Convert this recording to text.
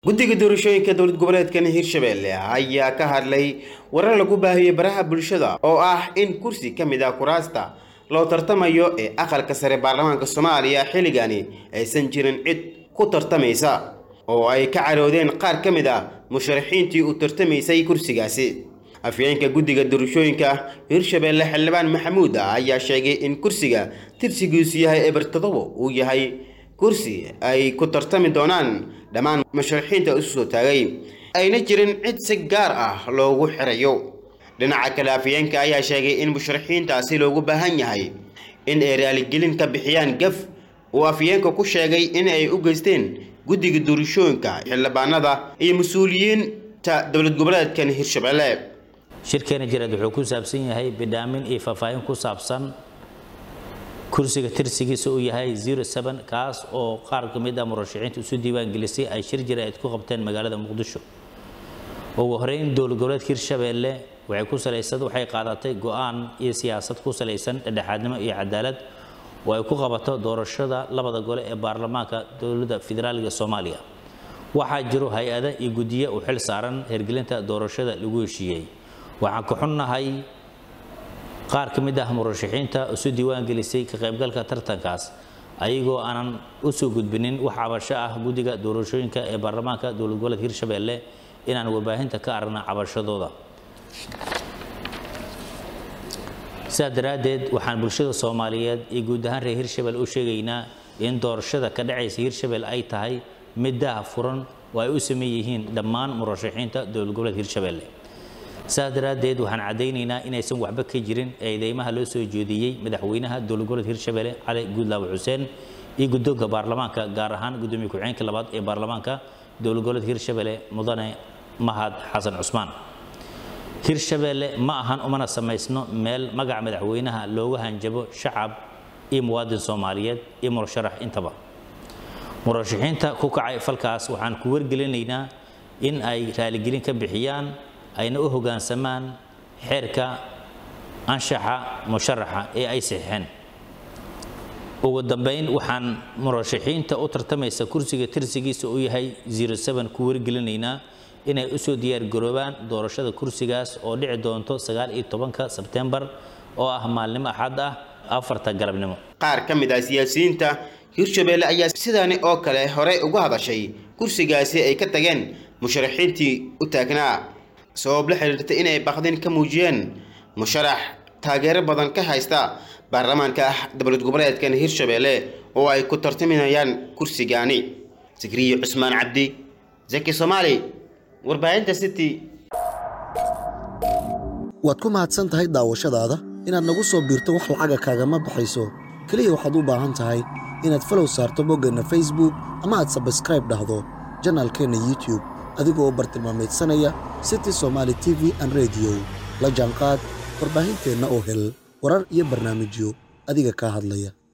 guddiga doorashooyinka dowlad goboleedkan hirshabelle ayaa ka hadlay warar lagu baahiyey baraha bulshada oo ah in kursi ka mid ah kuraasta loo tartamayo ee aqalka sare baarlamaanka soomaaliya xilligani aysan jirin cid ku tartamaysa oo ay ka caroodeen qaar ka mid ah musharaxiintii u tartamaysay kursigaasi afyeenka guddiga doorashooyinka hirshabelle xildhibaan maxamuud ayaa sheegay in kursiga tirsigiisu yahay ebertadobo uu yahay kursi ay ku tartami doonaan dhammaan musharaxiinta isu soo taagay ayna jirin cid si gaar ah loogu xirayo dhinaca kale afyeenka ayaa sheegay in musharaxiintaasi loogu baahan yahay in ay raaligelin ka bixiyaan gaf uu afyeenka ku sheegay in ay u geysteen guddiga doorashooyinka xildhibaanada iyo mas-uuliyiinta dowlad goboleedkan hirshabelle shirkeena jireed wuxuu ku saabsan yahay bidhaamin iyo faahfaahin ku saabsan kursiga tirsigiisa uu yahay kaas oo qaar ka mid ah murashaxiinta isu diiwaan gelisay ay shir jireed ku qabteen magaalada muqdisho ugu horeyn dowlad goboleedka hirshabelle waxay ku salaysan waxay qaadatay go-aan iyo siyaasad ku salaysan dhexdhexaadnimo iyo cadaalad oo ay ku qabato doorashada labada gole ee baarlamaanka dowladda federaaliga soomaaliya waxaa jiro hay-ada iyo guddiyo u xil saaran hirgelinta doorashada lagu heshiiyey waxaan ka xunnahay qaar ka mid ah murashaxiinta isu diiwaan gelisay ka qaybgalka tartankaas ayagoo aanan u soo gudbinin wax cabasho ah guddiga doorashooyinka ee baarlamaanka dowlad goboleedka hirshabelle inaan warbaahinta ka aragna cabashadooda sidaa daraaddeed waxaan bulshada soomaaliyeed iyo guud ahaan reer hirshabelle u sheegaynaa in doorashada ka dhacaysa hirshabelle ay tahay mid daha furan oo ay u sameyn yihiin dhammaan murashaxiinta dowlad goboleedka hirshabelle sidaas daraaddeed waxaan caddaynaynaa inaysan waxba ka jirin eedeymaha loo soo jeediyey madaxweynaha dowlad goboleedka hirshabelle cali guudlaawe xuseen iyo guddoonka baarlamaanka gaar ahaan guddoomiye ku-xigeenka labaad ee baarlamaanka dowlad goboleedka hirshabelle mudane mahad xasan cusmaan hirshabelle ma ahan umana samaysno meel magaca madaxweynaha looga hanjabo shacab iyo muwaadin soomaaliyeed iyo murasharax intaba murashaxiinta ku kacay falkaas waxaan ku wargelinaynaa in ay raaligelin ka bixiyaan ayna u hoggaansamaan xeerka anshaxa musharaxa ee ay saxiixeen ugu dambayn waxaan murashaxiinta u tartamaysa kursiga tirsigiisa uu yahay ku wargelinaynaa inay u soo diyaargaroobaan doorashada kursigaas oo dhici doonto ka sebtembar oo ah maalnimo axad ah afarta galabnimo qaar ka mid ah siyaasiyiinta hirshabelle ayaa sidaani oo kale horey uga hadashay kursigaasi ay ka tageen musharaxiintii u taagnaa sabab la xiriirta inay baqdin ka muujiyeen musharax taageero badan ka haysta baarlamaanka ah dowlad goboleedkan hirshabelle oo ay ku tartaminayaan kursigaani sikriye cusmaan cabdi zaki soomaali warbaahinta city waad ku mahadsan tahay daawashadaada inaad nagu soo biirto wax lacaga kaagama baxayso keliya waxaad u baahan tahay inaad falow saarto boggeenna facebook ama aad sabskraib dhahdo janaalkeenna youtube adigoo bartilmaamaydsanaya city somaali t v an rediyo la jaanqaad warbaahinteenna oo hel warar iyo barnaamijyo adiga kaa hadlaya